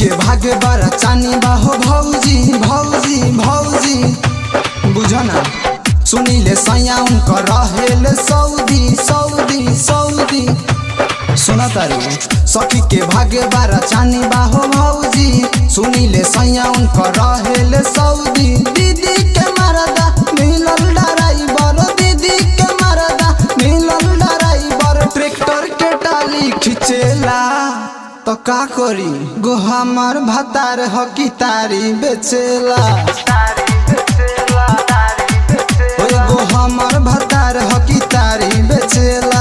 के भागे बड़ा चानी बाहो भौजी भौजी भौजी बुझना सुनीले सैया उनकर रहेले सऊदी सऊदी सऊदी सुना तारी सखी के भागे बारा चानी बाहो भौजी सुनीले सैया उनकर रहेले सऊदी दीदी के मरदा मिलल ड्राइवर दीदी के मरदा मिलल ड्राइवर ट्रैक्टर के टाली खिचेला तो का करी गो हमार भतार हकी तारी बेचेला ओए गो हमार भतार हकी तारी बेचेला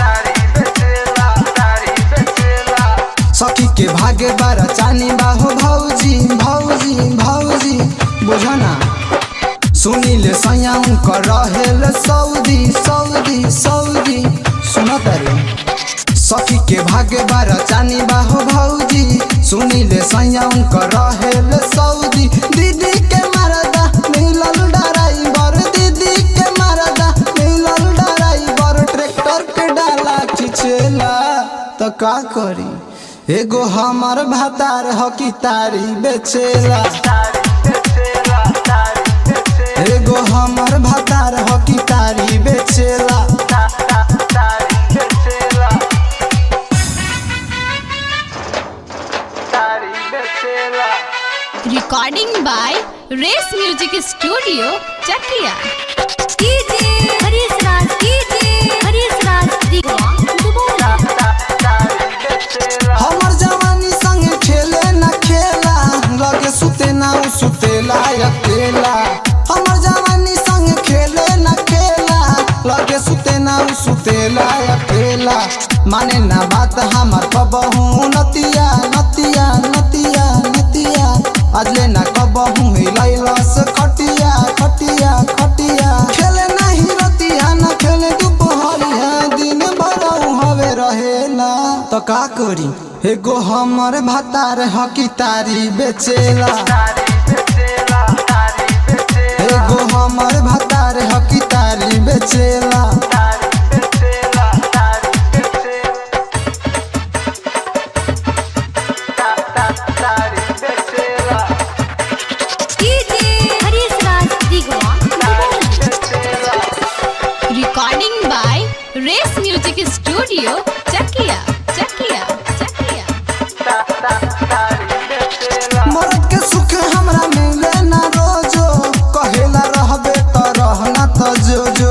सखी के भागे बारा चानी बाहो भौजी भौजी भौजी बुझना सुनीले सैया उनकर रहेल सऊदी सऊदी सऊदी सुनत रे सखी के भागे बारा चानी बाहो भौजी सुनीले सैया उनकर रहेल सऊदी दीदी के मरदा मिलल ड्राइवर दीदी के मरदा मिलल ड्राइवर ट्रैक्टर के डाला खिचेला तो का करी एगो हमर भातार हकी तारी बेचेला एगो हमर भातार हकी तारी बेचेला Recording by Race Music Studio, Chakia. DJ Harish Raj DJ Harish Raj Digwa Dubai हमर जवानी संगे खेले न खेला लगे सुते ना उ सुतेला अकेला हमर जवानी संगे खेले न खेला लगे सुते ना उ सुतेला अकेला माने ना बात हमर कबहू नतिया नतिया नतिया नतिया अजले ना कबहू हिलैलस खटिया खटिया खटिया खेले नहीं रतिया न खेले दुपहरिया दिन भर हवे रहेला तो का करी एगो हमर भातार हकी तारी बेचेला एगो हमर भातार हकी तारी बेचेला DJ Harish Raj Digwa Dubai Recording by Race Music Studio, Chakia. Chakia. Chakia. मरद के सुख हमरा मिले ना रोजो कहेला रहबे त रहना त जो जो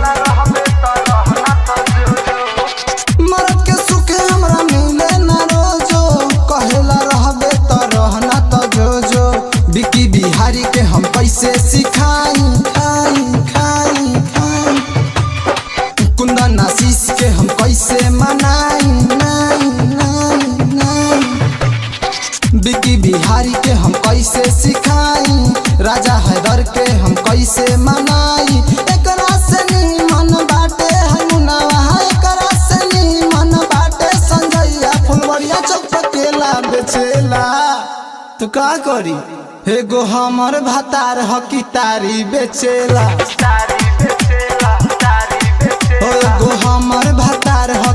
मरद के सुख हमरा मिले ना रोजो कहेला रहबे त रहना त जो जो बिकी बिहारी के हम कैसे सिखाई खाई खाई खाई कुंदन आशीष के हम कैसे मनाई नाई नाई नाई बिकी बिहारी के हम कैसे सिखाई राजा हैदर के हम कैसे मनाई एकरा से मन बाटे है मुनावा एकरा से मन बाटे संजैया फुलवरिया चौक पर केला बेचेला तो का करी एगो हमर भातार हकी तारी बेचेला ओ एगो हमर भातार हकी